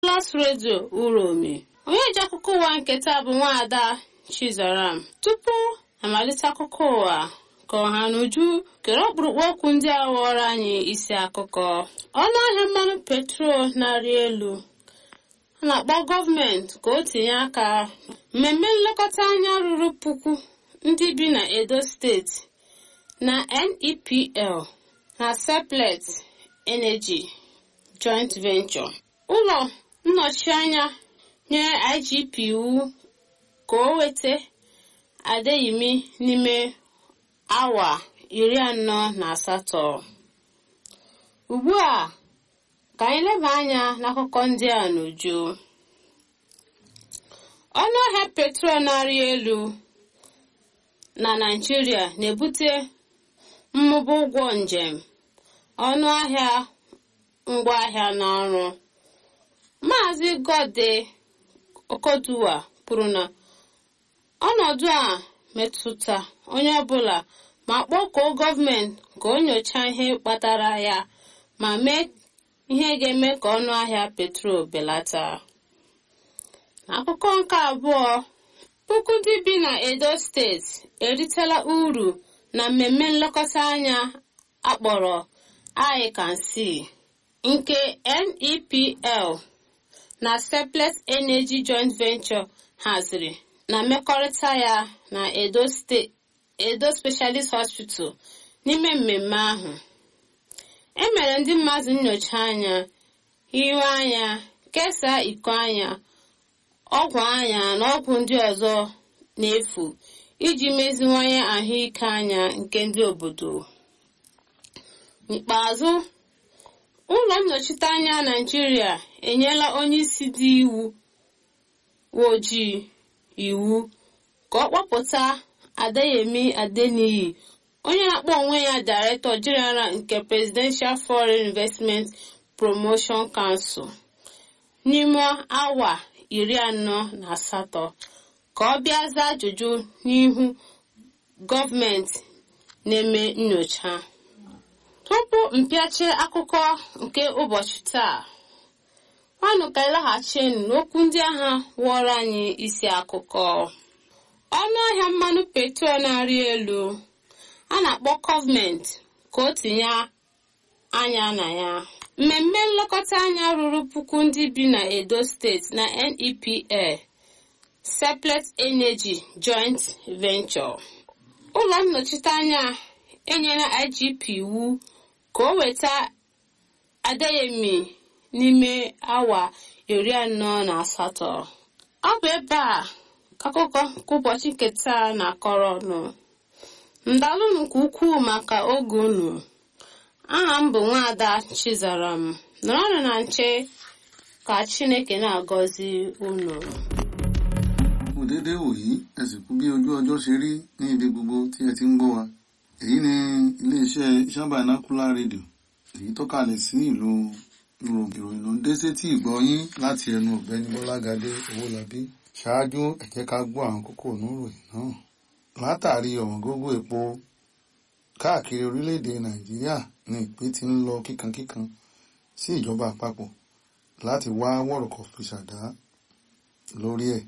Plus Radio Uromi onye ji akụkọ ụwa nke taa bụ nwaada Chizaram tupu amalite akụkọ ụwa ka ọha n'uju kere ọkpụrụkpụ okwu ndị a ghọrọ anyị isi akụkọ ọnụ ahịa mmanụ petrol na-arị elu a na-akpọ gọọmenti ka o tinye aka mmemme nlekọta anya ruru puku ndị bi na Edo steeti na NEPL na Seplat Energy Joint Venture ụlọ nnọchianya nyere IGP iwu ka o weta Adeyemi n'ime awa iri anọ na asatọ ugbu a ka anyị leba anya n'akụkọ ndị a n'uju ọnụ ahịa petrol na-arị elu na Naịjirịa na-ebute mmụba ụgwọ njem ọnụ ahịa ngwaahịa na ọrụ Maazị Gode Okoduwa kwuru na ọnọdụ a metụta onye ọbụla ma kpọkuo gọọmenti ka o nyochaa ihe kpatara ya ma mee ihe ga-eme ka ọnụ ahịa petrol belata n'akụkọ nke abụọ puku ndị bi na Edo steeti eritela uru na mmemme nlekọta anya akpọrọ I Can See nke NEPL na Seplat Energy Joint Venture haziri na mmekọrịta ya na Edo State Edo Specialist Hospital n'ime mmemme ahụ e mere ndị mmadụ nnyocha anya ihu anya kesaa iko anya ọgwụ anya na ọgwụ ndị ọzọ n'efu iji meziwanye ahụike anya nke ndị obodo n'ikpeazụ ụlọ nnọchiteanya Naịjirịa enyela onye isi dị iwu ojii iwu ka ọ kpọpụta Adeyemi Adeniyi onye na-akpọ onwe ya Director General nke Presidential Foreign Investment Promotion Council n'ime awa iri anọ na asatọ ka ọ bịa zaa ajụjụ n'ihu gọọmenti na-eme nnyocha tupu mpịachi akụkọ nke ụbọchị taa nwanụ ka ịlaghachinu n'okwu ndị agha wụọrọ anyị isi akụkọ ọnụ ahịa mmanụ petrol na-arị elu a na-akpọ gọọmenti ka o tinye anya na ya mmemme nlekọta anya ruru puku ndị bi na Edo steeti na NEPL Seplat Energy Joint Venture ụlọ nnọchiteanya enyela IGP iwu ka o weta Adeyemi n'ime awa iri anọ na asatọ ọ bụ ebe a ka akụkọ nke ụbọchị nke taa na-akọrọ ọnụ ndalụnụ nke ukwuu maka oge unu aha m bụ nwaada Chizaram nọrọnụ na nche ka Chineke na-agọzi unu kù déédéé wòyí ẹ sì kú bí ojú ọjọ́ ṣe rí ní ibi gbogbo tí ẹ ti ń gbọ́ wa èyí ni iléeṣẹ́ Shabanacular Radio èyí tó kalẹ̀ sí ìlú ìròyìn ló ń dé sétí ìgbọ́ yín láti ẹnu ọ̀gbẹ́ni Bọ́lágadé Owólabí ṣáájú ẹ jẹ́ ká gbọ́ àwọn kókó oníròyìn náà látàrí ọ̀wọ́ngógó epo káàkiri orílẹ̀-èdè Nàìjíríà ní ìpín ti ń lọ kíkankíkan sí ìjọba àpapọ̀ láti wá wọ̀rọ̀kọ̀ fi ṣàdá lórí ẹ̀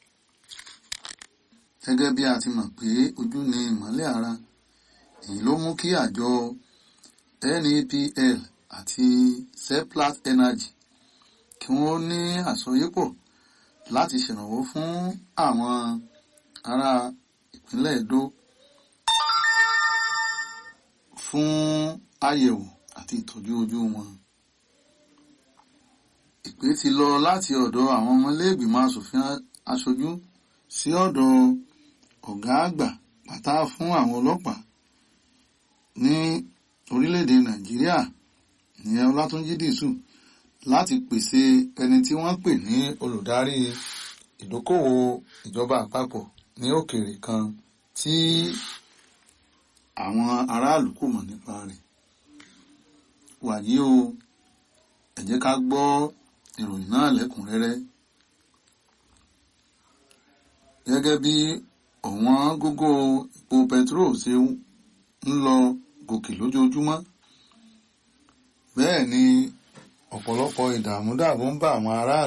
gẹ́gẹ́ bí a ti mọ̀ pé ojú ni ìmọ́lẹ̀ ara èyí ló mú kí àjọ NEPL àti Seplat Energy kí wọ́n ní àsọyépọ̀ láti ṣèrànwọ́ fún àwọn ará ìpínlẹ̀ Edo fún àyẹ̀wò àti ìtọ́jú ojú wọn. Ìpè ti lọ láti ọ̀dọ̀ àwọn ọmọlẹ́gbìmọ̀ asòfin aṣojú sí ọ̀dọ̀ ọ̀gá àgbà pátá fún àwọn ọlọ́pàá ní orílẹ̀-èdè Nàìjíríà ìyẹn Ọlátúnjí Dìsù láti pèsè ẹni tí wọ́n pè ní olùdarí ìdókòwò ìjọba àpapọ̀ ní òkèèrè kan tí àwọn aráàlú kò mọ̀ nípa rẹ̀. wàyí o ẹ jẹ́ ká gbọ́ ìròyìn náà lẹ́kùnrẹ́rẹ́. gẹ́gẹ́ bí ọ̀wọ́n gógó epo petrol ṣe ń lọ gòkè lójoojúmọ́ bẹ́ẹ̀ ni ọ̀pọ̀lọpọ̀ ìdààmúdàbò ń bá àwọn aráàlú